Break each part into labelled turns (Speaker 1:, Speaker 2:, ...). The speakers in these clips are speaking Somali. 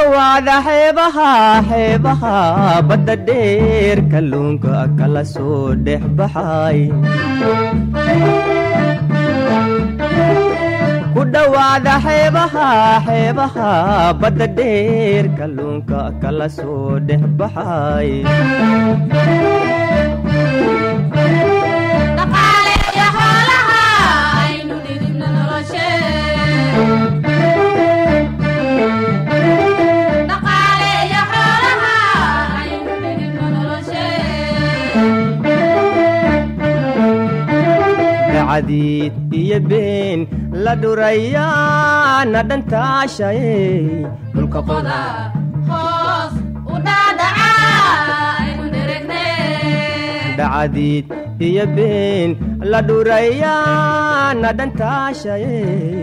Speaker 1: dhowaada xeebaha xeebaha badda dheer kalluunka kala soo dhex baxay ku dhowaada xeebaha xeebaha badda dheer kalluunka kala soo dhex baxay dacadiid iyo been la dhurayaana dhantaashaye dhulka qoda dacadiid iyo been la dhurayaana dhantaashaye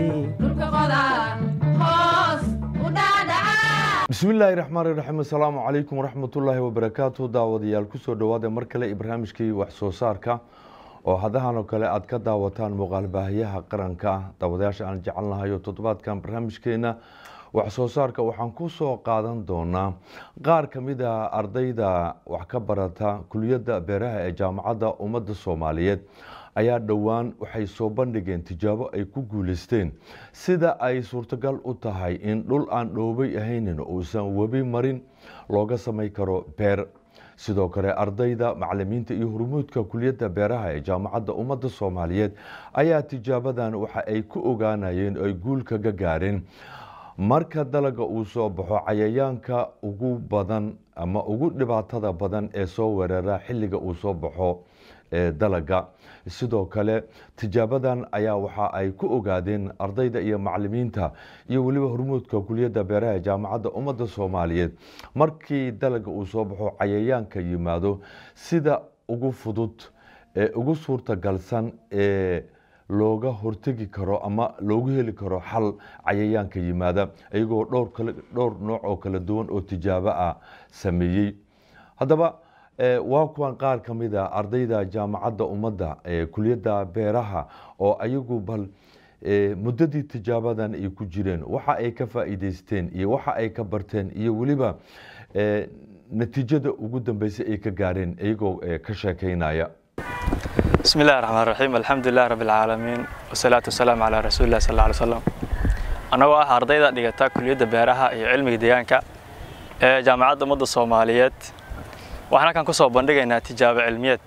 Speaker 2: bismillaahi raxmaan iraxiim assalaamu calaykum waraxmatullaahi wabarakaatu daawadayaal kusoo dhowaada mar kale barnaamijkii wax soo saarka oo hadahan oo kale aad ka daawataan muuqaalbaahiyaha qaranka daawadayaasha aan jecelnahay oo toddobaadkan barnaamijkeena wax soo saarka waxaan ku soo qaadan doonaa qaar ka mid a ardayda wax ka barata kuliyadda beeraha ee jaamacadda ummadda soomaaliyeed ayaa dhowaan waxay soo bandhigeen tijaabo ay ku guuleysteen sida ay suurtagal u tahay in dhul aan dhoobay ahaynin uusan webi marin looga samay karo beer sidoo kale ardayda macalimiinta iyo hurmuudka kuliyadda beeraha ee jaamacadda ummadda soomaaliyeed ayaa tijaabadan waxa ay ku ogaanayeen ay guul kaga gaareen marka dalaga uu soo baxo cayayaanka ugu badan ama ugu dhibaatada badan ee soo weerara xilliga uu soo baxo ee dalaga sidoo kale tijaabadan ayaa waxa ay ku ogaadeen ardayda iyo macalimiinta iyo weliba hormuudka kuliyadda beeraha ee jaamacadda ummadda soomaaliyeed markii dalaga uu soo baxo cayayaanka yimaado sida ugu fudud ee ugu suurtagalsan ee looga hortegi karo ama loogu heli karo xal cayayaanka yimaada iyagoo dhowr nooc oo kala duwan oo tijaabo ah sameeyey haddaba waa kuwan qaar ka mid a ardayda jaamacadda ummadda ee kuliyadda beeraha oo ayagu bal muddadii tijaabadan ay ku jireen waxa ay ka faa'iideysteen iyo waxa ay ka barteen iyo weliba natiijada ugu dambeysay ay ka gaareen iyagoo ka sheekeynaya
Speaker 3: bismi illahi raxmaan raxiim alxamdulilahi rabbi alcaalamiin wasalaatu wasalaamu calaa rasuulilah sal alla ly slam annagoo ah ardayda dhigata kuliyadda beeraha iyo cilmiga deegaanka ee jaamacadda ummadda soomaaliyeed waxaan halkan ku soo bandhigaynaa tijaabo cilmiyeed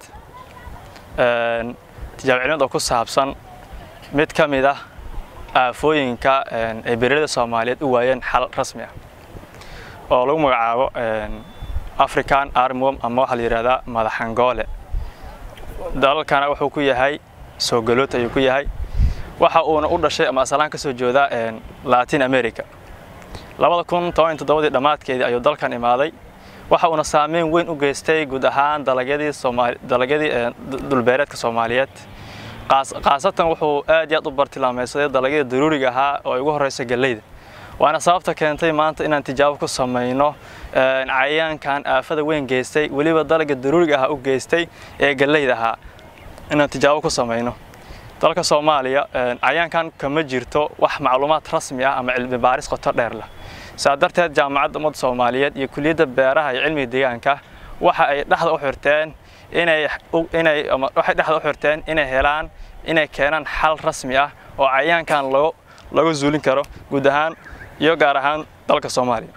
Speaker 3: tijaabo cilmiyeed oo ku saabsan mid ka mid ah aafooyinka ay beeralada soomaaliyeed u waayeen xal rasmi ah oo lagu magacaabo african armwom ama waxaa la yidhahdaa madaxangoole dalalkana wuxuu ku yahay soo galoot ayuu ku yahay waxa uuna u dhashay ama asalaan ka soo jeedaa latin america labada kun toban iyo toddobadii dhammaadkeedii ayuu dalkan imaaday waxa uuna saameyn weyn u geystay guud ahaan dalagyadii soomaali dalagyadii dhulbeereedka soomaaliyeed khaasatan wuxuu aad iyo aad u bartilmaameysaday dalagyada daruuriga ahaa oo ay ugu horreysa galleyda waana sababta keentay maanta inaan tijaabo ku samayno cayayaankan aafada weyn geystay weliba dalagga daruuriga ahaa u geystay ee galleyda ahaa inaan tijaabo ku samayno dalka soomaaliya cayayaankan kama jirto wax macluumaad rasmi ah ama cilmi baaris qoto dheer leh saa darteed jaamacadda ummadda soomaaliyeed iyo kuliyadda beeraha iyo cilmiga deegaanka waxa ay dhexda u xirteen inay inay waxay dhexda u xirteen inay helaan inay keenaan xal rasmi ah oo cayayaankan lagu lagu zuulin karo guud ahaan iyo gaar ahaan dalka soomaaliya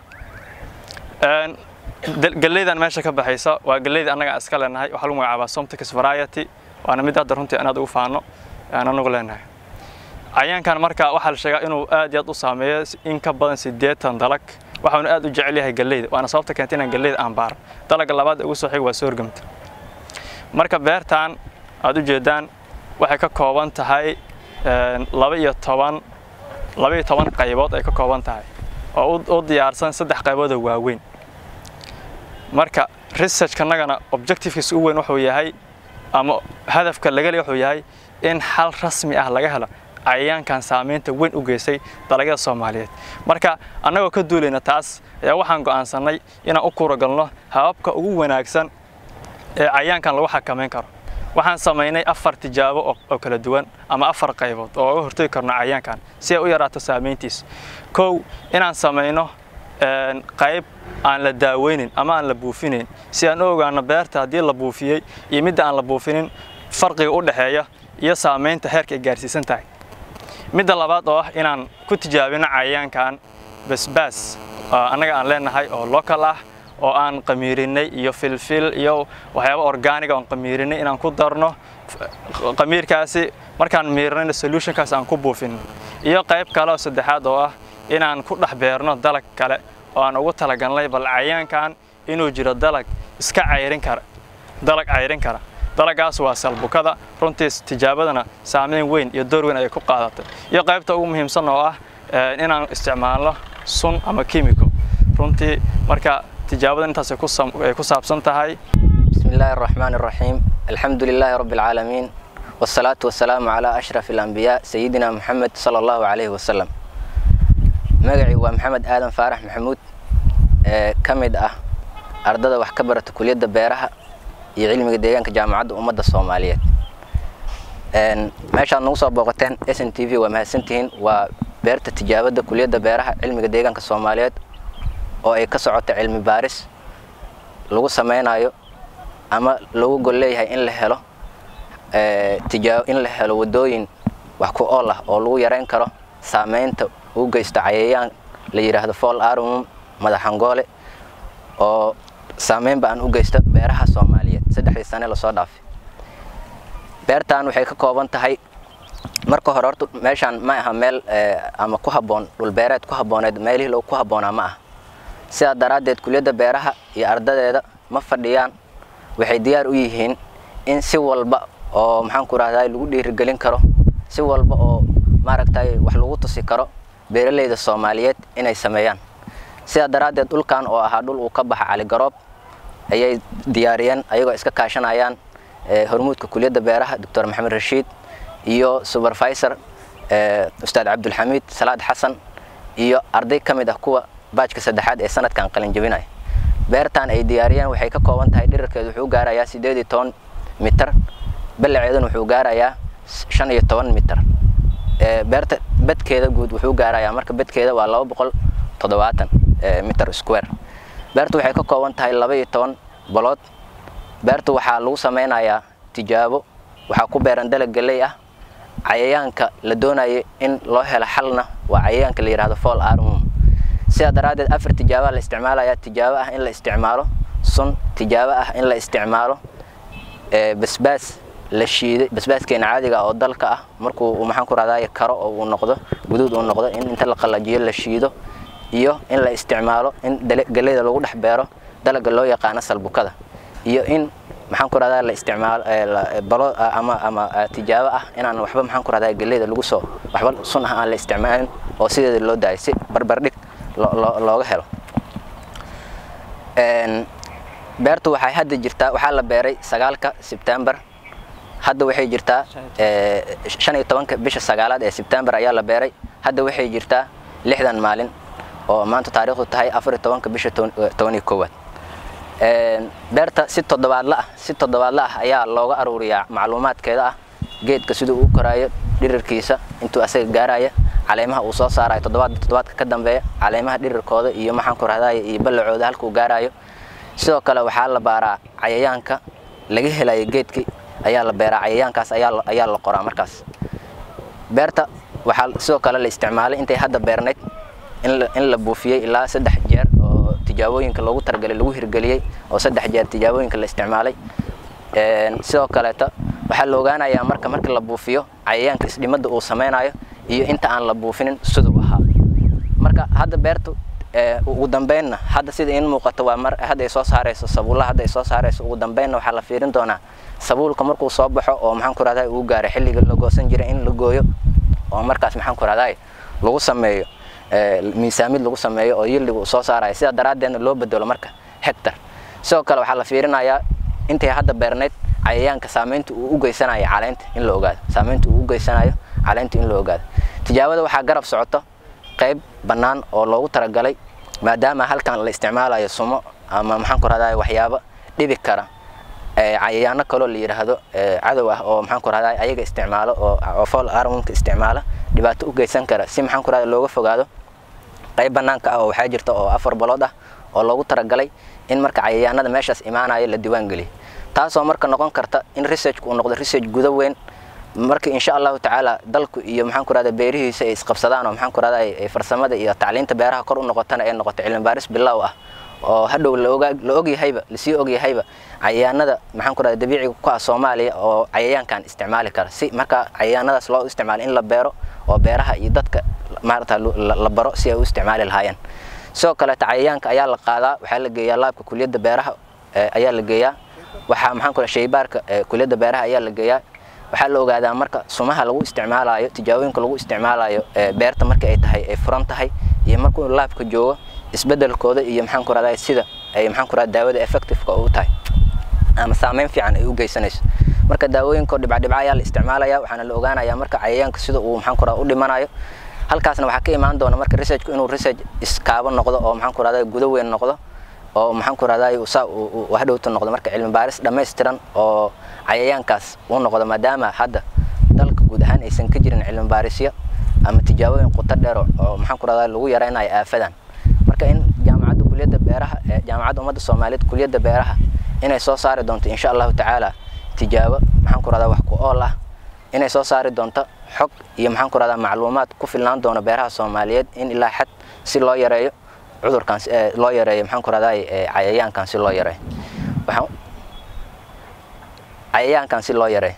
Speaker 3: galleydan meesha ka baxaysa waa galleyda annaga iska leenahay waxaa lagu magacaabaa somticus variety waana mid hadda runtii anaad ugu faano aan anagu leenahay cayaankan marka waxaa la sheegaa inuu aad iyo aad u saameeyo in ka badan siddeetan dalag waxaanu aad u jecel yahay galleyda waana sababta keentay inaan galleyda aan baaro dalagga labaad ee ugu soo xiga waa soorgamta marka beertan aad u jeedaan waxay ka kooban tahay laba iyo toban laba iyo toban qaybood ay ka kooban tahay oo u diyaarsan saddex qaybood oo waaweyn marka researchkanagana objectivekiisa u weyn wuxuu yahay ama hadafka laga le wuxuu yahay in xal rasmi ah laga helo cayayaankan saamaynta weyn u geystay dalagyada soomaaliyeed marka annagoo ka duulayna taas ayaa waxaan go'aansannay inaan u kuuragalno hababka ugu wanaagsan ee cayayaankan lagu xakamayn karo waxaan samaynay afar tijaabo oo kala duwan ama afar qaybood oo uga hortagi karno cayayaankan si ay u yaraato saamayntiisa kow inaan samayno qayb aan la daaweynin ama aan la buufinayn si aan u ogaano beerta haddii la buufiyey iyo midda aan la buufinin farqiga u dhexeeya iyo saamaynta heerka ay gaarsiisan tahay midda labaad oo ah inaan ku tijaabino cayayaankan basbaas annaga aan leenahay oo local ah oo aan qamiirinay iyo filfil iyo waxyaaba organiga oon qamiirinay inaan ku darno qamiirkaasi markaan miirinayna solutionkaas aan ku buufin iyo qayb kale oo saddexaad oo ah inaan ku dhex beerno dalag kale oo aan ugu talagalnay bal cayaankan inuu jiro dalag iska cayrin kara dalag cayrin kara dalagaas waa salbukada runtii tijaabadana saameyn weyn iyo door weyn ayay ku qaadatay iyo qaybta ugu muhiimsan oo ah inaan isticmaalno sun ama kimiko runtii marka tijaabada intaas ay ku saabsan tahay
Speaker 4: بسم الله الرحمن الرحيم الحمد لله رب العالمين والصلاة والسلام على أشرف الأنبياء سيدنا محمد صلى الله عليه وسلم مقعي ومحمد آدم فارح محمود كمد أه أردد وحكبرة كلية بيرها يعلم ديانك جامعة أمد الصومالية meeshaad nagu soo booqateen s n t v waa mahadsantihiin waa beerta tijaabada kuliyadda beeraha cilmiga deegaanka soomaaliyeed oo ay ka socota cilmi baaris lagu sameynayo ama lagu gol leeyahay in la helo in la helo wadooyin wax ku ool ah oo lagu yareyn karo saameynta uu geysto cayayaan la yidhaahdo fall armum madaxangoole oo saameynba aan u geysto beeraha soomaaliyeed saddexdii sane lasoo dhaafay beertan waxay ka kooban tahay marka hore horta meeshaan ma aha meel ama ku habboon dhulbeereed ku habbooneed meelihii lagu ku habboonaa ma aha sidaa daraaddeed kuliyadda beeraha iyo ardadeeda ma fadhiyaan waxay diyaar u yihiin in si walba oo maxaan ku rahdaa lagu dhiirigelin karo si walba oo maaragtay wax lagu tusi karo beeralayda soomaaliyeed inay sameeyaan sidaa daraaddeed dhulkan oo ahaa dhul uu ka baxa caligaroob ayay diyaariyeen ayagoo iska kaashanayaan hormuudka kuliyadda beeraha doctor maxamed rashiid iyo supervisor ustaad cabdulxamiid salaad xasan iyo arday ka mid ah kuwa baajka saddexaad ee sanadkan qalin jabinaya beertan ay diyaariyeen waxay ka kooban tahay dhirarkeedu wuxuu gaarayaa siddeed iyo toban mitar ballaceeduna wuxuu gaarayaa shan iyo toban mitar beerta bedkeeda guud wuxuu gaarayaa marka bedkeeda waa laba boqol toddobaatan mitar square beertu waxay ka kooban tahay laba iyo toban bolood beertu waxaa lagu sameynayaa tijaabo waxaa ku beeran dalag galley ah cayayaanka la doonayo in loo helo xalna waa cayayaanka la yidhahdo fall armum sidaa daraaddeed afar tijaabaa la isticmaalaya tijaabo ah in la isticmaalo sun tijaabo ah in la isticmaalo basbaas la shiiday basbaaskeena caadiga oo dalka ah markuu maxaan ku rahdaay karo oo uu noqdo guduud uu noqdo in inta la qalajiyo la shiido iyo in la isticmaalo in galleyda lagu dhex beero dalaga loo yaqaano salbukada iyo in maxaan ku rahdaa la isticmaalo balo ama ama tijaabo ah inaan waxba maxaan ku rahdaa galleyda lagu soo waxba sun ah aan la isticmaalin oo sideeda loo daayo si barbardhig looga helo beertu waxay hadda jirtaa waxaa la beeray sagaalka sebtembar hadda waxay jirtaa shan iyo tobanka bisha sagaalaad ee sebtembar ayaa la beeray hadda waxay jirtaa lixdan maalin oo maanta taariikhdu tahay afar iyo tobanka bisha toban iyo koowaad beerta si toddobaadla ah si toddobaadla ah ayaa looga aruuriyaa macluumaadkeeda ah geedka siduu u koraayo dhirirkiisa intuu asaga gaaraya caleemaha uu soo saarayo toddobaad toddobaadka ka dambeeya caleemaha dhirirkooda iyo maxaan ku rahdaay iyo ballacooda halkuu gaarayo sidoo kale waxaa la baaraa cayayaanka laga helayo geedkii ayaa la beeraa cayayaankaas ayaa ayaa la qoraa markaas beerta waxaa sidoo kale la isticmaalay intay hadda beernayd in la buufiyey ilaa saddex jeer oo tijaabooyinka loogu talagalay lagu hirgeliyey oo saddex jeer tijaabooyinka la isticmaalay sidoo kaleeto waxaa la ogaanayaa marka marka la buufiyo cayayaanka isdhimada uu sameynayo iyo inta aan la buufinin siduu ahaa marka hadda beertu ugu dambeynna hadda sida in muuqato waa mar hadda ay soo saarayso sabuulla hadda ay soo saarayso ugu dambeynna waxaa la fiirin doonaa sabuulka markuu soo baxo oo maxaan ku rahdaa uu gaaro xilliga la goosan jiray in la gooyo oo markaas maxaan ku rahdaa lagu sameeyo miisaamid lagu sameeyo oo yilliga uu soo saarayo sidaa daraaddeedna loo bedelo marka hectar sidoo kale waxaa la fiirinayaa intay hadda beernayd cayayaanka saameynta uu u geysanayo caleynta in la ogaado saameynta uu u geysanayo caleynta in la ogaado tijaabada waxaa garab socoto qayb bannaan oo loogu talagalay maadaama halkan la isticmaalayo sumo ama maxaan ku rahdaa waxyaabo dhibi kara cayayaano kaloo la yidhaahdo cadow ah oo maxaan ku rahdaa ayaga isticmaalo oo fall armunka isticmaala dhibaato u geysan kara si maxaan ku rahdaa looga fogaado qayb bannaanka ah oo waxaa jirta oo afar balood ah oo loogu talagalay in marka cayayaanada meeshaas imaanaya la diiwaan geliyo taasoo marka noqon karta in researchku uu noqdo research guda weyn marka insha allahu tacaala dalku iyo maxaan ku rahdaa beerihiisa ay isqabsadaan oo maxaan ku rahdaa ay farsamada iyo tacliinta beeraha kor u noqotana ay noqoto cilmi baaris bilow ah oo hadhow la og yahayba lasii og yahayba cayayaanada maxaan ku rahdaa dabiiciga ku ah soomaaliya oo cayayaankan isticmaali kara si marka cayayaanadaas loo isticmaalo in la beero oo beeraha iyo dadka maarata la baro si ay u isticmaali lahaayeen sidoo kaleeta cayayaanka ayaa la qaadaa waxaa la geeyaa laabka kuliyadda beeraha ayaa la geeyaa waxaa maxaan ku rahdaa shaybaarka kuliyadda beeraha ayaa la geeyaa waxaa la ogaadaa marka sumaha lagu isticmaalayo tijaabooyinka lagu isticmaalayo beerta marka ay tahay ay furan tahay iyo markuu laabka joogo isbedelkooda iyo maxaan ku rahdaa sida ay maxaan ku rahdaa daawada effectiveka u tahay ama saameyn fiican ay u geysanayso marka daawooyinka dhibcadhibca ayaa la isticmaalaya waxaana la ogaanaya marka cayayaanka sida uu maxaan ku rahdaa u dhimanayo halkaasna waxaa ka imaan doona marka researchku inuu research iskaaba noqdo oo maxaan ku rahdaa guda weyn noqdo oo maxaan ku rahdaa saa uu hadhowta noqdo marka cilmi baaris dhammaystiran oo cayayaankaas uu noqdo maadaama hadda dalka guud ahaan aysan ka jirin cilmi baarisyo ama tijaabooyin quto dheer oo maxaan ku rahdaa lagu yaraynayo aafadan marka in jaamacadda kuliyadda beeraha jaamacadda ummadda soomaaliyeed kuliyadda beeraha inay soo saari doonto insha allahu tacaala tijaabo maxaan ku rahdaa wax ku ool ah inay soo saari doonto xog iyo maxaan ku rahdaa macluumaad ku filnaan doono beeraha soomaaliyeed in ilaa xad si loo yareeyo cudurkan loo yareeyo maxaan ku rahdaa cayayaankan si loo yareeyo waxaan cayayaankan si loo yareeyo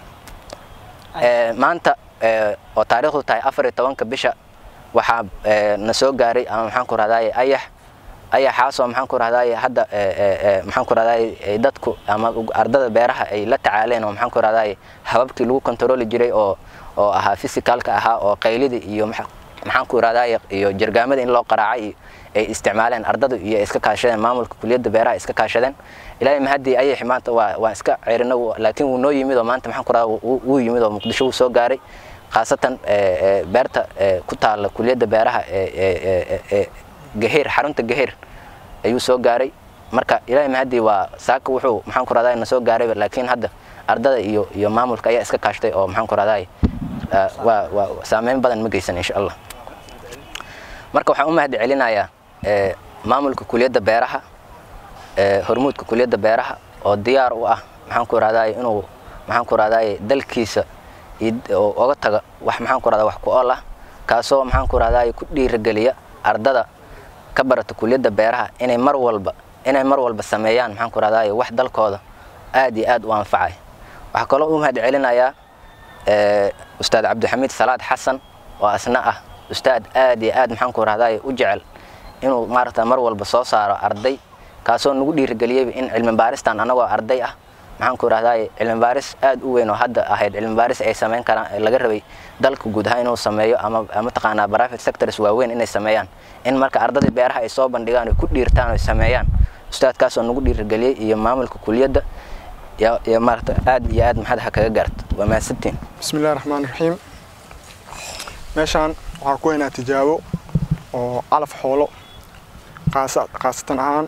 Speaker 4: maanta oo taariikhdu tahay afar iyo tobanka bisha waxaa na soo gaaray ama maxaan ku rahdaa ayax ayaxaasoo maxaan ku rahdaa hadda maxaan ku rahdaa dadku ama ardada beeraha ay la tacaaleen oo maxaan ku rahdaa hababkii lagu kontarooli jiray oo oo ahaa physicalka ahaa oo qaylidii iyo maxaan ku rahdaa iyo jargaamada in loo qaraacay iyo ay isticmaaleen ardada iyo iska kaashadeen maamulka kuliyadda beeraha iska kaashadeen ilaahay mahadii ayaxi maanta waa waan iska ceerina laakiin wuu noo yimid oo maanta maxaan ku rahdaa wuu yimid oo muqdisho wuu soo gaaray khaasatan beerta ku taalla kuliyadda beeraha gaheer xarunta gaheer ayuu soo gaaray marka ilaahay mahadii waa saaka wuxuu maxaan ku rahdaa na soo gaarayba laakiin hadda ardada iyo iyo maamulka ayaa iska kaashtay oo maxaan ku rahdaa waa waa saameyn badan ma geysan insha allah marka waxaan u mahad celinayaa maamulka kuliyadda beeraha hormuudka kuliyadda beeraha oo diyaar u ah maxaan ku rahdaa inuu maxaan ku rahdaa dalkiisa oga taga wax maxaan ku rahdaa wax ku ool ah kaasoo maxaan ku rahdaa ku dhiirageliya ardada ka barata kuliyadda beeraha inay mar walba inay mar walba sameeyaan maxaan ku rahdaa wax dalkooda aad iyo aad u anfacay waxaa kaloo u mahad celinayaa ustaad cabdixamiid salaad xasan oo asna ah ustaad aad iyo aad maxaan ku rahdaa u jecel inuu maaragta mar walba soo saaro arday kaasoo nagu dhiirigeliyeyba in cilmi baaristan annagoo arday ah maxaan ku rahdaa cilmi baaris aad u weyn oo hadda ahayd cilmi baaris ay sameyn karaan laga rabay dalka guud ahaan inuu sameeyo ama mataqaanaa private sectors waaweyn inay sameeyaan in marka ardadii beeraha ay soo bandhigaan oo ku dhiirtaan oo sameeyaan ustaadkaasoo nagu dhiirigeliyey iyo maamulka kuliyadda iyo maarata aad iyo aad maxad ha kaga gaarto waa mahadsantiin
Speaker 5: بسم الله الرحمن الرحيم meeshaan waxaan ku haynaa tijaabo oo calaf xoolo qaasa- qaasatan ahaan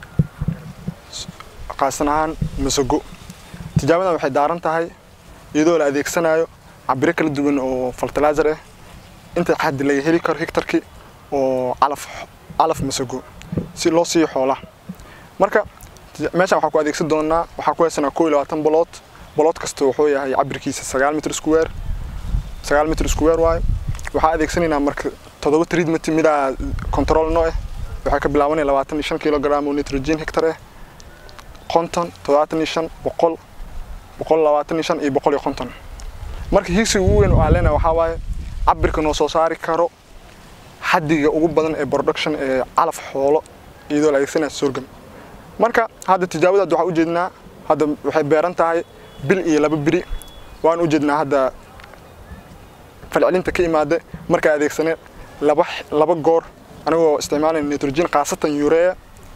Speaker 5: qaasatan ahaan masago tijaabadan waxay daaran tahay iyadoo la adeegsanayo cabiro kala duwan oo fertilizer ah inta xaddi laga heli karo hektarkii oo calaf calaf masago si loo siiyo xoolaha marka tija- meeshaan waxaan ku adeegsan doonaa waxaan ku haysanaa koo iyo labaatan bolood bolood kasta wuxuu yahay cabirkiisa sagaal mitr square sagaal mitr square waaye waxaa adeegsanaynaa marka toddoba treatment midaa control no ah waxay ka bilaabanaya labaatan iyo shan kilogram oo nitrogen hectar ah konton toddobaatan iyo shan boqol boqol labaatan iyo shan iyo boqol iyo konton marka higsiga ugu weyn oo aan leenahay waxaa waaye cabirka noo soo saari karo xaddiga ugu badan ee production ee calaf xoolo iyadoo la adeegsanaya sorghum marka hadda tijaabadaad waxaa ujeednaa hadda waxay beeran tahay bil iyo laba biri waan ujeednaa hadda falcelinta ka imaada markaa adeegsanay laba laba goor anigoo isticmaalayna nitrogen khaasatan urea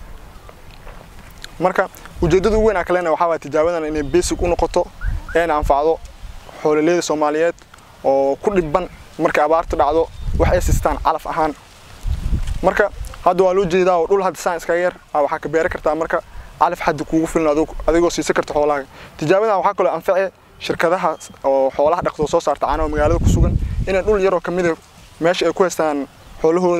Speaker 5: marka ujeedada ugu weyn aan ka leenahay waxaa waaya tijaabadan inay basic u noqoto eena anfacdo xoololeyda soomaaliyeed oo ku dhibban markay abaarta dhacdo wax ay sistaan calaf ahaan marka hadda waa loo jeedaa oo dhul hadda saan iskaga yar aa waxaa ka beeri kartaa marka calaf xaddi kuugu filan adigu- adigoo siisan karta xoolahaaga tijaabadan waxaa kaloo anface shirkadaha oo xoolaha dhaqdo soo saarta caanaha oo magaalada ku sugan inay dhul yaroo kamida meesha ay ku haystaan xoolahooda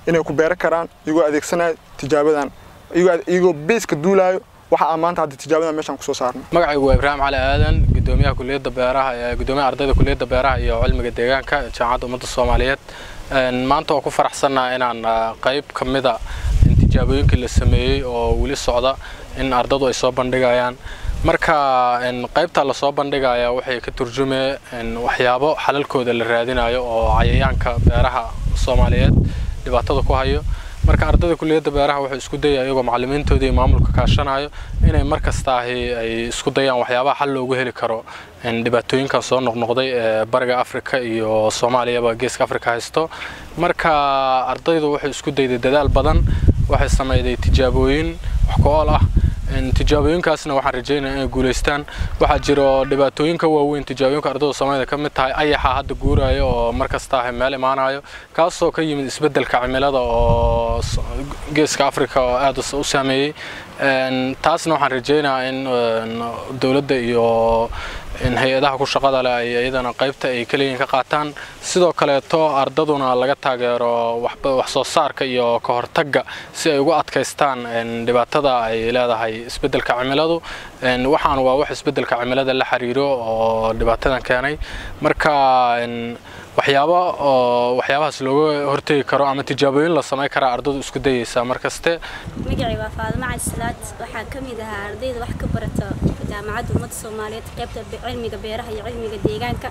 Speaker 5: inay ku beeran karaan iyagoo adeegsanaya tijaabadan iyagoo iyagoo beeska duulaayo waxa aan maanta hadda tijaabadan meeshaan kusoo saarnay
Speaker 6: magacaygu waa ibraahim cali aadan gudoomiyaha kuliyadda beeraha ee gudoomiyaha ardayda kuliyadda beeraha iyo cilmiga deegaanka jaamacadda ummadda soomaaliyeed maanta waa ku faraxsannaha inaan qayb ka mida tijaabooyinkii la sameeyey oo weli socda in ardadu ay soo bandhigayaan marka qaybta lasoo bandhigaya waxay ka turjumeen waxyaabo xalalkooda la raadinayo oo cayayaanka beeraha soomaaliyeed dhibaatada ku hayo marka ardayda kuliyadda beeraha waxay isku dayaya iyagoo macallimiintooda iyo maamulka kaashanayo inay mar kastaahi ay isku dayaan waxyaabaha xal loogu heli karo dhibaatooyinkan soo noqnoqday ee bariga afrika iyo soomaaliyaba geeska afrika haysto marka ardaydu waxay isku dayday dadaal badan waxay sameyday tijaabooyin wax ku-ool ah tijaabooyinkaasna waxaan rajeynaya inay guulaystaan waxaa jiro dhibaatooyinka waaweyn tijaabooyinka ardayda soomaalida ka mid tahay ayaxa hadda guuraayo oo markastaaha meel imaanayo kaasoo ka yimid isbeddelka cimilada oo geeska afrika oo aad u saameeyey taasna waxaan rajeynayaa in dowladda iyo hay-adaha ku shaqada leh ay iyadana qaybta ay kaleeyihin ka qaataan sidoo kaleeto ardaduna laga taageero wax soo saarka iyo ka hortagga si ay ugu adkaystaan dhibaatada ay leedahay isbeddelka cimiladu waxaan waa wax isbeddelka cimilada la xiriiro oo dhibaatadan keenay marka waxyaabo oo waxyaabahaas looga hortegi karo ama tijaabooyin la samayn karaa ardadu isku dayeysaa markaste
Speaker 7: magacay waa faadimo cali salaad waxaa ka mid ahaa ardayda wax ka barata jaamacadda ummadda soomaaliyeed qaybta cilmiga beeraha iyo cilmiga deegaanka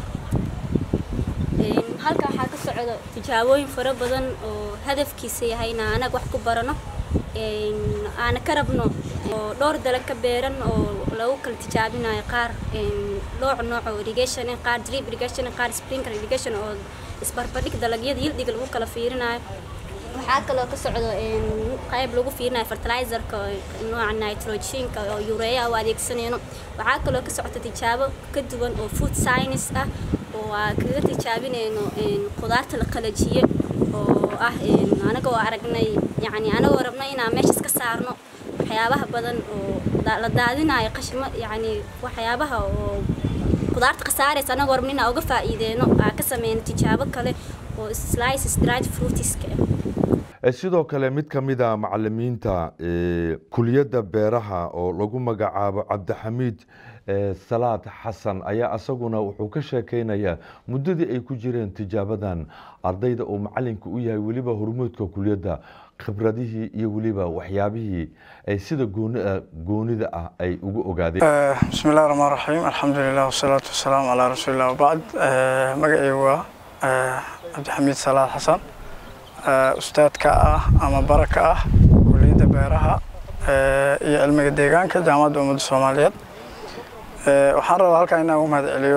Speaker 7: halkan waxaa ka socda tijaabooyin fara badan oo hadafkiisa yahayna anaga wax ku barano aana ka rabno oo dhowr dalag ka beeran oo lagu kala tijaabinayo qaar nooc nooc oo irrigation qaar drip irrigation qaar sprinkler irrigation oo isbarbardhig dalagyada yildiga lagu kala fiirinayo waxaa kaloo ka socdo qayb lagu fiirinayo fertilizerka nooca nitrogenka oo urea u adeegsanayno waxaa kaloo ka socota tijaabo ka duwan oo food science ah oo aan kaga tijaabinayno khudaarta la qalajiye oo ah anagoo aragnay yani anagoo rabnay inaan meeshas ka saarno waxyaabaha badan oo la daadinayo qashimo yani waxyaabaha oo khudaarta khasaaraysa anagoo rabnay inaan uga faa'iideyno aan ka sameyno tijaabo kale oo slices dried fruitiska ah
Speaker 2: sidoo kale mid ka mid a macalimiinta kuliyadda beeraha oo lagu magacaabo cabdixamiid salaad xasan ayaa asaguna wuxuu ka sheekeynayaa muddadii ay ku jireen tijaabadan ardayda uu macalinka u yahay weliba hormuudka kuliyadda khibradihii iyo weliba waxyaabihii ay sida goonida ah ay ugu ogaadeen
Speaker 8: bismi illahi raxmaan raxiim alxamdulilah wasalaatu wasalaamu calaa rasuulillah wabacd magacaygu waa cabdixamiid salaad xasan ustaadka ah ama baraka ah kuliyadda beeraha iyo cilmiga deegaanka jaamacadda ummadda soomaaliyeed waxaan rabaa halkan inaan ugu mahad celiyo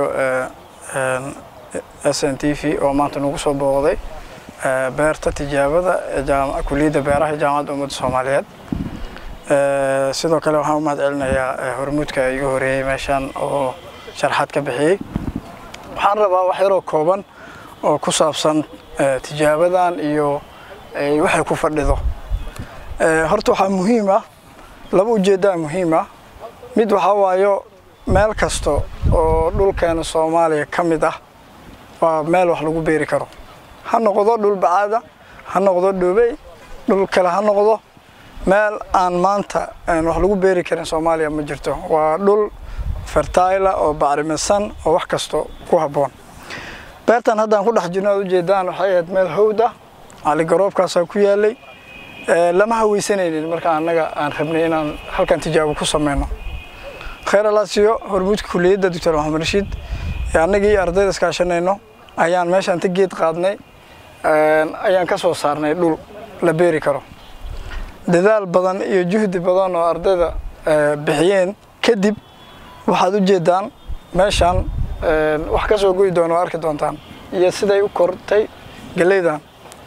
Speaker 8: s n t v oo maanta nagu soo booqday beerta tijaabada kuliyadda beeraha ee jaamacadda ummadda soomaaliyeed sidoo kale waxaan u mahad celinayaa hormuudka iga horeeyey meeshaan oo sharaxaad ka bixiyey waxaan rabaa wax yaroo kooban oo ku saabsan tijaabadan iyo waxay ku fadhido horta waxaa muhiim ah laba ujeeddaa muhiim ah mid waxaa waayo meel kasta oo dhulkeena soomaaliya ka mid ah waa meel wax lagu beeri karo ha noqdo dhul bacaada ha noqdo dhoobey dhul kale ha noqdo meel aan maanta wax lagu beeri karin soomaaliya ma jirto waa dhul fertila oo bacrimisan oo wax kasta ku habboon beertan haddaan ku dhex jirno aad ujeedaan waxay ahayd meel hawd ah caligaroobkaasaa ku yaalay lama haweysanaynin marka annaga aan rabnay inaan halkan tijaabo ku sameyno khayr alaasiyo hormuudka kuliyadda doctor maxamed rashiid annagii ardayda iskaashanayno ayaan meeshaan ta geed qaadnay ayaan ka soo saarnay dhul la beeri karo dadaal badan iyo juhdi badan oo ardayda bixiyeen kadib waxaad u jeedaan meeshaan wax ka soo goyi doona oo arki doontaan iyo siday u kortay geleydan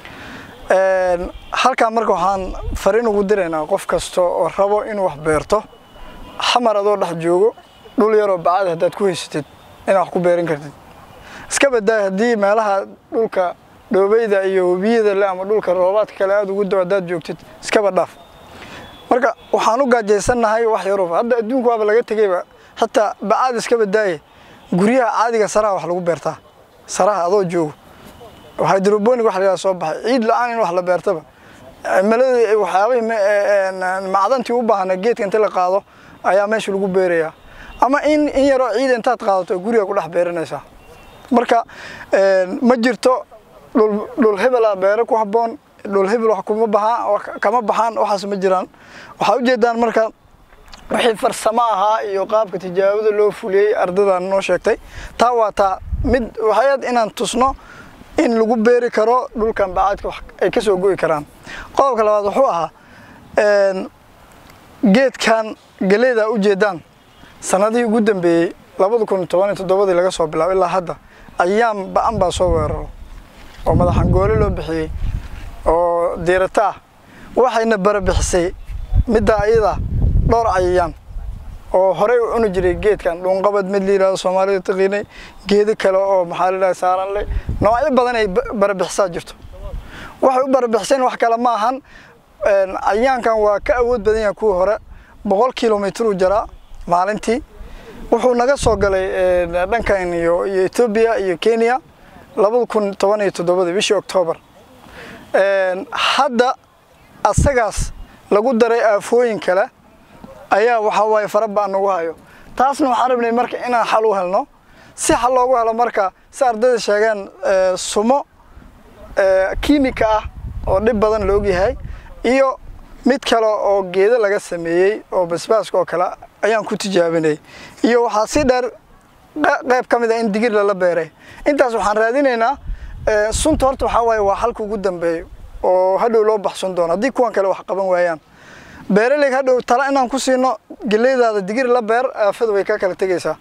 Speaker 8: halkaan marka waxaan fariin ugu diraynaa qof kasta oo rabo inuu wax beerto xamar adoo dhex joogo dhul yaroo bacad haddaad ku haysatid inaad wax ku beeran kartid iska badaay haddii meelaha dhulka dhoobeyda iyo webiyada le ama dhulka roobaadka kale aada ugu dow haddaad joogtid iskaba dhaaf marka waxaan u gaajaysannahay wax yarooba hadda adduunka waaba laga tegeyba xataa bacaad iska badaaye guryaha caadiga saraha wax lagu beertaa saraha adoo joogo hydroponic wax la yidhaha soo baxay ciid la-aan in wax la beertaba cimilada waxyaabihii ma- ee, een, macdantii u baahna geedka inta la qaado ayaa meesha lagu beerayaa ama in in yaroo ciid intaad qaadato guriga ku dhex beeranaysaa marka een, ma jirto dhul dhul hebela beero ku habboon dhul hebel wax kuma baxaan wax kama baxaan waxaas ma jiraan waxaa ujeedaan marka wixii farsamo ahaa iyo qaabka tijaabada loo fuliyey ardaydan noo sheegtay taa waa taa mid waxayd inaan tusno in lagu beeri karo dhulkan bacaadka wax ay ka soo go'i karaan qodobka labaad wuxuu ahaa een, geedkan geleyda ujeedaan sanadihii ugu dambeeyey labada kun toban iyo toddobadii laga soo bilaabo ilaa hadda ayaan ba-an baa soo weeraro oo madaxangoole loo bixiyey oo diirata ah waxayna barabixisay middaa iyada dhowr cayayaan oo horey u cuni jiray geedkan dhuunqabad mid la yidhahdo soomaalida taqiinay geedo kale oo maxaa la yidhahda saaran le noocyo badan ay ba- barabixisaa jirto waxay u barabixiseen wax kale ma ahan een, cayayaankan waa ka awood badan yahay kuwii hore boqol kilomitr u jaraa maalintii wuxuu naga soo galay een, dhankan iyo iyo etoobiya iyo kenya labada kun toban iyo toddobadii bishii oktoobar Een, hadda asagaas lagu daray aafooyin kale ayaa waxaa waaye fara baan nagu hayo taasna waxaan rabnay marka inaan xal u helno si xal loogu helo marka si ardayda sheegeen ee, sumo ee, kiimika ah oo dhib badan la ogyahay iyo mid kale oo geedo laga sameeyey oo basbaaska oo kale ayaan ku tijaabinay iyo waxaa si dheer qe- qayb ka mid ah in digir lala beeray intaas waxaan raadinaynaa ee, sunta horta waxaa waaye waa xalka ugu dambeeyo oo hadhow loo baxsan doono haddii kuwan kale wax qaban waayaan beeraleyga hadhow tala inaan ku siino geleydaada digir la beer aafadu way ka kala tegaysaa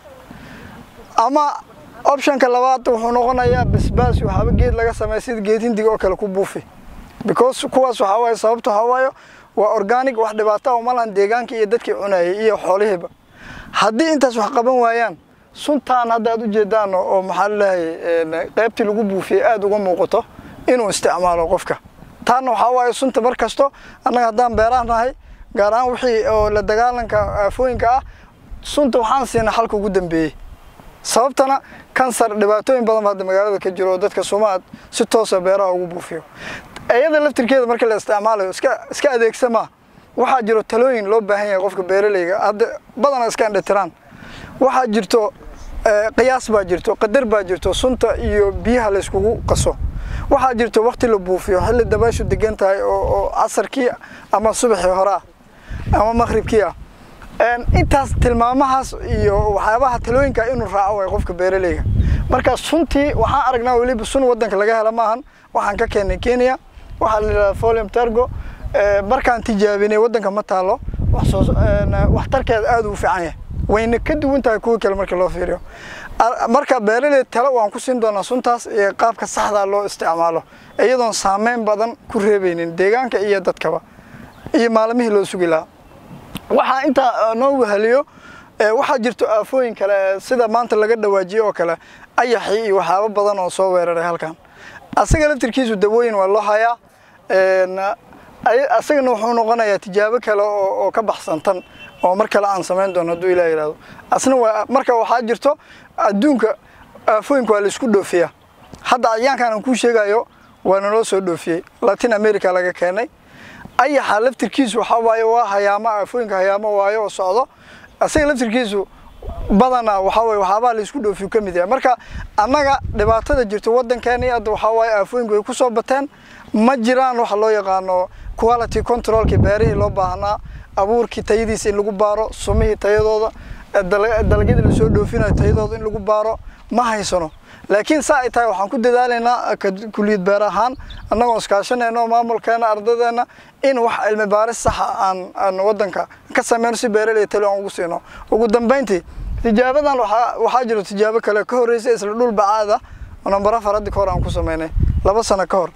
Speaker 8: ama optionka labaad wuxuu noqonayaa basbaas waxaaba geed laga sameeya sida geed hindiga oo kale ku buufi because kuwaas waxaa waaye sababta waxaa waaye waa organic wax dhibaato ah uma lahan deegaankii iyo dadkii cunayay iyo xoolihiiba haddii intaas wax qaban waayaan suntaan hadda aad ujeedaan oo oo maxaa laleeyahay qaybtii lagu buufiyey aada uga muuqato inuu isticmaalo qofka taana waxaa waaye sunta mar kasto annaga haddaan beeraha nahay gaar ahaan wixii oo la dagaalanka aafooyinka ah sunta waxaan siinaa xalka ugu dambeeyey sababtana kansar dhibaatooyin badan baa hadda magaalada ka jiro oo dadka sumaad si toosa beeraha ugu buufiyo iyada laftirkeeda marka la isticmaalayo iska iska adeegsama waxaa jiro talooyin loo baahan yahay qofka beeraleyga hadda badana iska indhatiraan waxaa jirto eh, qiyaas baa jirto qadar baa jirto sunta iyo biyaha la iskugu qaso waxaa jirto waqti la buufiyo xilli dabayshu degan tahay oo oo casarkii ama subaxii hore ah ama maqribkii ah Een, intaas tilmaamahaas iyo waxyaabaha talooyinka inuu raaco way qofka beeraleyga marka suntii waxaan aragnaa weliba sun wadanka laga hela maahan waxaan ka keenay kenya waxaa la yidhahdaa folium tergo Ee, markaan tijaabinay wadanka ma taalo wax soo een, waxtarkeeda aad u fiican yahay wayna ka duwan tahay kuwa kale marka loo fiiriyo Ar- marka beeraley talo waan ku siin doonaa suntaas iyo qaabka saxda loo isticmaalo iyadoon saameyn badan ku reebeynin deegaanka iyo dadkaba iyo maalmihii loo sugi lahaa waxaa intaa noo weheliyo ee, waxaa jirto aafooyin kale ee sida maanta laga dhawaajiyo oo kale ayaxii iyo waxyaabo badan oo soo weeraray halkan asaga laftirkiisu dawooyin waa loo hayaa een, ay- asagana wuxuu noqonayaa tijaabo kale oo oo ka baxsan tan oo mar kale aan samayn doono hadduu ilaah yidhahdo asna waa marka waxaa jirto adduunka aafooyinka waa la isku dhoofiyaa hadda cayaankan aan kuu sheegayo waa naloo soo dhoofiyey latin america laga keenay ayaxa laftirkiisu waxaa waaye waa hayaamo aafooyinka hayaamo waayo oo socdo asaga laftirkiisu badanaa waxaa waye waxyaabaha la isku dhoofiyu ka mid yahay marka annaga dhibaatada jirto waddankeeni hadda waxaa waaye aafooyinku way ku soo bateen ma jiraan waxa loo yaqaano quality controlkii beerihii loo baahnaa abuurkii tayadiisa in lagu baaro sumihii tayadooda eh, dala- dalagyadii lasoo dhoofinayo tayadooda in lagu baaro ma haysano laakiin saa ay tahay waxaan ku dadaalaynaa ka kuliyad beer ahaan annagoo iskaashanayno maamulkeena ardadeenna in wax cilmi baaris saxa aan aan waddanka ka sameyno si beeraley talo aan ugu siino ugu dambeyntii tijaabadan waxaa waxaa jiro tijaabo kale ka horreysay isla dhul bacaada oo nambar afar hadda ka hor aan ku sameynay laba sano ka hor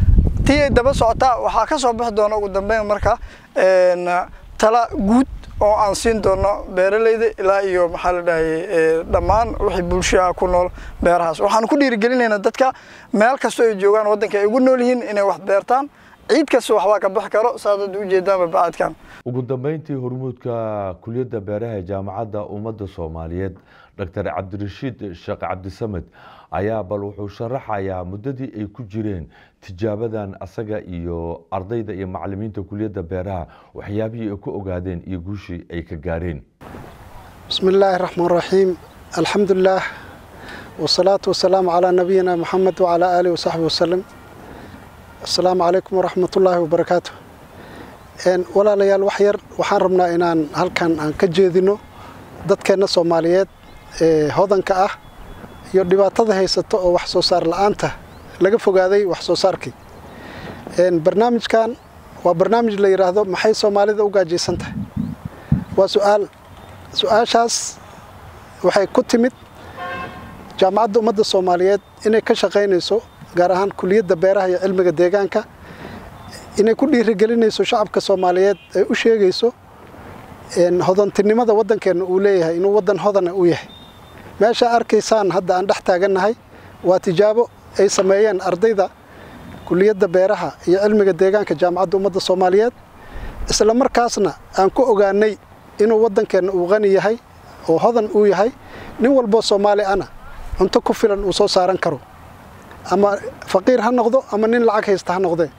Speaker 8: tii ay daba socotaa waxaa ka soo bixi doona ugu dambeyn marka een, tala guud oo aan siin doono beeraleyda ilaa iyo maxaa la dhahayay ee, dhammaan wixii bulsho ah ku nool beerahaas waxaan ku dhiirigelinaynaa dadka meel kastoo ay joogaan waddanka ay ugu nool yihiin inay wax beertaan ciid kasta waxbaa ka bixi karo saad hadda ujeedaanba bacaadkan
Speaker 2: ugu dambeyntii hormuudka kuliyadda beeraha ee jaamacadda ummadda soomaaliyeed doctor cabdirashiid sheekh cabdisamed ayaa bal wuxuu sharaxayaa muddadii ay ku jireen tijaabadan asaga iyo ardayda iyo macalimiinta kuliyadda beeraha waxyaabihii ay ku ogaadeen iyo guushii ay ka gaareen
Speaker 9: bismi illaahi raxmaan raxiim alxamdulilaah wasalaatu wasalaamu calaa nabiyina moxamed wacalaa aalihi wasaxbi wasalam assalaamu calaykum waraxmatullaahi wabarakaatu walaalayaal wax yar waxaan rabnaa inaan halkan aan ka jeedino dadkeenna soomaaliyeed ee hodanka ah iyo dhibaatada haysato oo wax soo saar la-aanta laga fogaaday wax soo saarkii barnaamijkan waa barnaamij la yidhaahdo maxay soomaalida u gaajaysan tahay waa su-aal su-aashaas waxay ku timid jaamacadda ummadda soomaaliyeed inay ka shaqaynayso gaar ahaan kuliyadda beeraha iyo cilmiga deegaanka inay ku dhiirigelinayso shacabka soomaaliyeed ay u sheegayso hodantinimada waddankeenna uu leeyahay inuu waddan hodana u yahay meeshaa arkaysaan hadda aan dhex taagannahay waa tijaabo ay sameeyeen ardayda kuliyadda beeraha iyo cilmiga deegaanka jaamacadda ummadda soomaaliyeed isla markaasna aan ku ogaanay inuu waddankeenna uu qani yahay oo hodan uu yahay nin walboo soomaali ana cunto ku filan uu soo saaran karo ama faqiir ha noqdo ama nin lacag haysta ha noqdee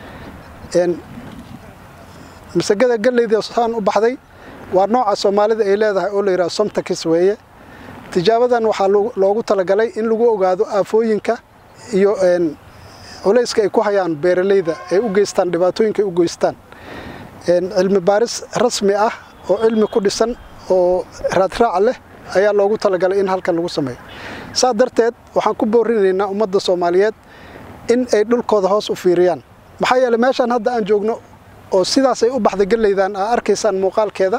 Speaker 9: masagada galleyda saan u baxday waa nooca soomaalida ay leedahay oo la yidhaha somtakis weeye tijaabadan waxaa loogu talagalay in lagu ogaado aafooyinka iyo culayska ay ku hayaan beeralayda ay u geystaan dhibaatooyinka ay u geystaan cilmi baaris rasmi ah oo cilmi ku dhisan oo raadraac leh ayaa loogu talagalay in halkan lagu sameeyo saa darteed waxaan ku boorinaynaa ummadda soomaaliyeed in ay dhulkooda hoos u fiiriyaan maxaa yeeley meeshaan hadda aan joogno oo sidaasay u baxday galleydan aa arkaysaan muuqaalkeeda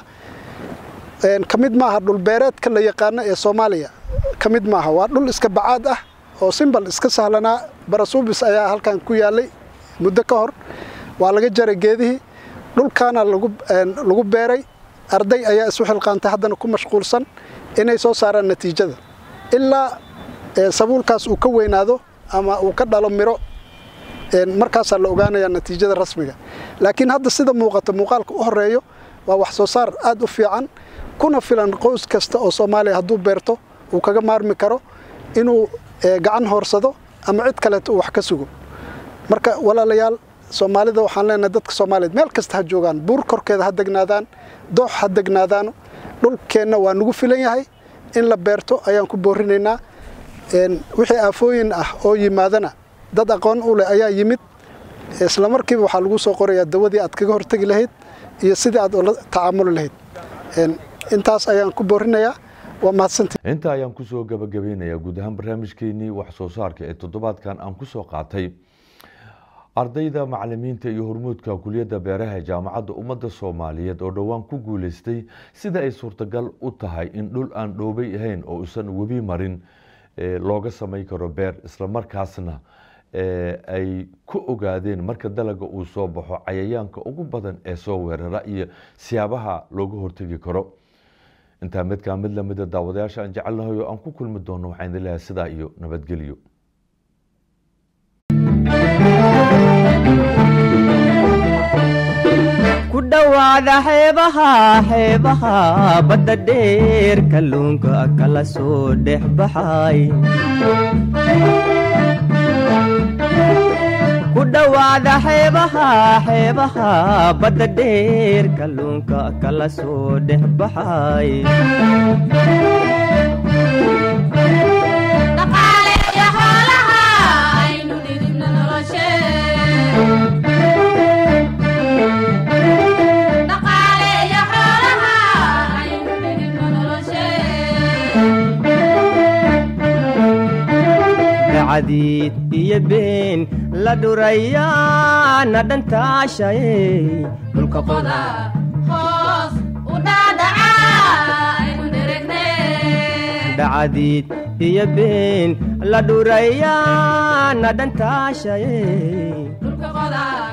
Speaker 9: ka mid maaha dhulbeereedka la yaqaano ee soomaaliya ka mid maaha waa dhul iska bacaad ah oo simbal iska sahlanaa barasuubis ayaa halkan ku yaalay muddo ka hor waa laga jaray geedihii dhulkaana lagu beeray arday ayaa isu xilqaantay haddana ku mashquulsan inay soo saaraan natiijada ilaa sabuulkaas uu ka weynaado ama uu ka dhalo miro markaasaa la ogaanayaa natiijada rasmiga laakiin hadda sida muuqata muuqaalka u horeeyo waa wax soo saar aad u fiican kuna filan qoys kasta oo soomaaliya hadduu beerto uu kaga maarmi karo inuu gacan hoorsado ama cid kaleeto uu wax ka sugo marka walaalayaal soomaalida waxaan leenahay dadka soomaaliyeed meel kasta ha joogaan buur korkeeda ha degnaadaan doox ha degnaadaano dhulkeenna waa nagu filan yahay in la beerto ayaan ku boorinaynaa wixii aafooyin ah oo yimaadana dad aqoon u leh ayaa yimid isla markiiba waxaa lagu soo qorayaa dawadii aad kaga hortegi lahayd iyo sidii aad ula tacaamuli lahayd intaas ayaan ku boorinayaa waa mahadsantii
Speaker 2: inta ayaan kusoo gabagabeynayaa guud ahaan barnaamijkeenii wax soo saarka ee toddobaadkan aan kusoo qaatay ardayda macalimiinta iyo hormuudka kuliyadda beeraha ee jaamacadda ummadda soomaaliyeed oo dhowaan ku guuleystay sida ay suurtagal u tahay in dhul aan dhoobay ahayn oo usan webi marin looga samay karo beer islamarkaasna ay ku ogaadeen marka dalaga uu soo baxo cayayaanka ugu badan ee soo weerara iyo siyaabaha looga hortegi karo intaa midkaa mid lamida daawadayaasha aan jecelnahay oo aan ku kulmi doono waxaan idin leeyahay sidaa iyo nabadgelyo
Speaker 1: ku dhowaada xeebaha xeebaha badda dheer kalluunka kala soo dhex baxay ku dhowaada xeebaha xeebaha badda dheer kalluunka kala soo dhex baxay dacadiid iyo been la dhurayaana dhantaashaye dhulka qoda dacadiid iyo been la dhurayaana dhantaashaye